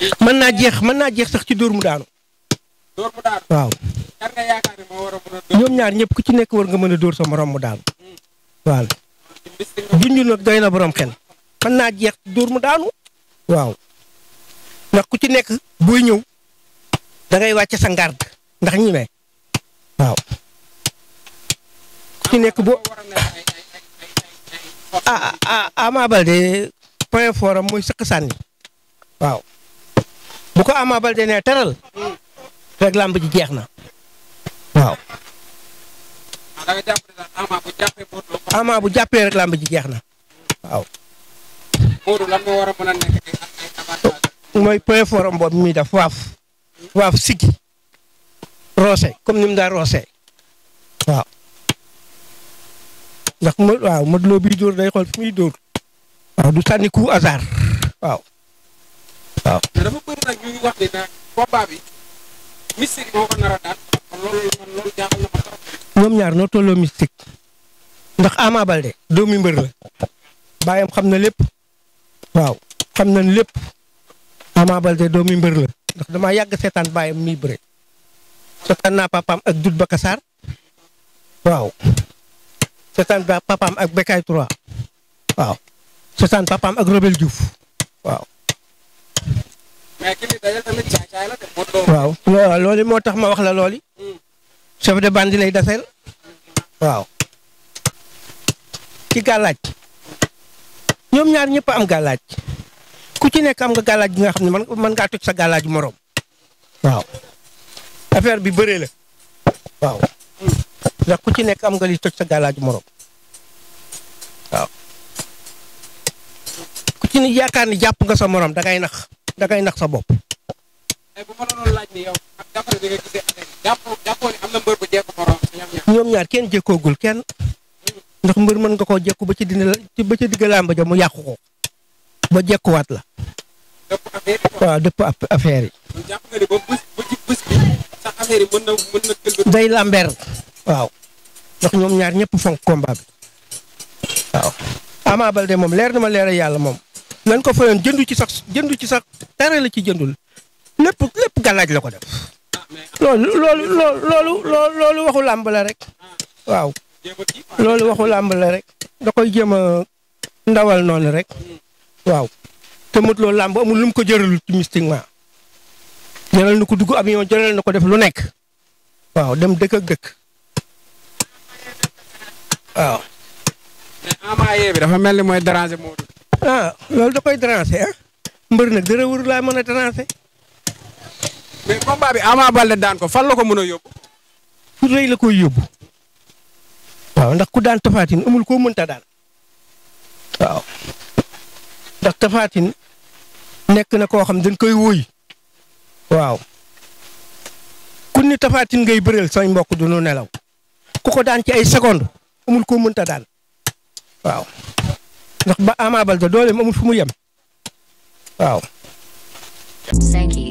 mën naa jeex mën naa jeex sax ci dóor mu daanu door mu daanu waaw kan nga yaakaar ne moo war a mën a door ñoom ñaar ñëpp ku ci nekk war nga mën a dóor sa morom mu daanu waaw ci mystique nga junj nag doy na borom xel mën naa jeex ci dóor mu daanu waaw ndax ku ci nekk booy ñëw da ngay wàcce sa garde ndax ñi me waaw ku ci nekk boo war a nekk ay ay ay ay ay ay ah ah Ama Baldé point fort am mooy sëq sànni waaw bu ko Ama Baldé nee teral rek làmb ji jeex na waaw da nga jàpp ne daal Ama bu jàppee Modou Lo Ama bu jàppee rek làmb ji jeex na waaw Modou lan moo war a mën a nekk ay ay avantage mooy point fort am boobu muy def waaf waaf siggi roose comme ni mu daa roose waaw ndax mo waaw Modou Lo bii dóor day xool fi muy dóor waaw du sànni coup hasard waaw waaw mais dafa bëri nag ñu ngi wax ni nag combat bi mystique moo ko nar a daan kon loolu man loolu jaaxal na ma trop ñoom ñaar noo tolloo mystique ndax Ama Baldé doomi mbër la baayam xam na lépp waaw xam nañ lépp Ama Baldé doomi mbër la ndax damaa yàgg seetaan baayam muy bëre seetaan naa papaam ak Dut Bakassar waaw seetaan ba papaam ak Bekay 3 waaw seetaan papaam ak Robel Diouf waaw mais ki ni dajal tamit caay caay la de Modou Lo waaw waaw loolu moo tax ma wax la looli chef de bande lay daseel waaw ci gàllaaj ñoom ñaar ñëpp am gàllaaj ku ci nekk am nga gàllaaj gi nga xam ne man mën ngaa toj sa gàllaaj morom waaw affaire bi bëree la waaw ndax ku ci nekk am nga li toj sa gàllaaj morom waaw ku ci ni yaakaar ni jàpp nga sa morom da ngay nax da ngay nax sa bopp tey bu ma la doon laaj ni yow ak d'après bi nga gisee affaire yi jàpp jàppoo ni am na mbër bu jekk morom ñoom ñaar ñoom ñaar kenn jékkoogul kenn ndax mbër mën nga koo jekku ba ci dina ba ci digg làmb ja mu yàqu ko ba jekkuwaat la dëpp affaire yi quoi waaw dëpp app- affaire yi kon jàpp nga ni ba bés ba ci bés bi sax affaire yi mën na mën na gëlbët day lambeer waaw ndax ñoom ñaar ñëpp fonk combat bi waaw Ama Baldé moom leer na ma leer yàlla moom lan ko fayoon jëndu ci sax jëndu ci sax dara la ci jëndul lépp lépp gàllaaj la ko def ah mais loolu loolu loolu loolu loolu loolu waxu làmb la rek waaw jéem a kii loolu waxu làmb la rek da koy jéem a ndawal noonu rek waaw te mot loolu làmb amul lu mu ko jëralul ci mystiquement jëral na ko dugg avion jëral na ko def lu nekk waaw dem dëkk ak dëkk waaw mais Ama yee bi dafa mel ni mooy déranger Modou ah loolu da koy déranger ah mbër nag dara wër laa mën a déranger mais combat bi Ama Baldé daan ko fan la ko mën a yóbbu fu rëy la koy yóbbu waaw ndax ku daan tafaatin amul koo mënta daan waaw ndax tafaatin nekk na koo xam dañ koy wóoy waaw ku ni tafaatin ngay bëreel say mbokk du nu nelaw ku ko daan ci ay seconde amul koo mënta daan waaw ndax ba Ama Baldé dooleem amul fu mu yem waaw Sankey.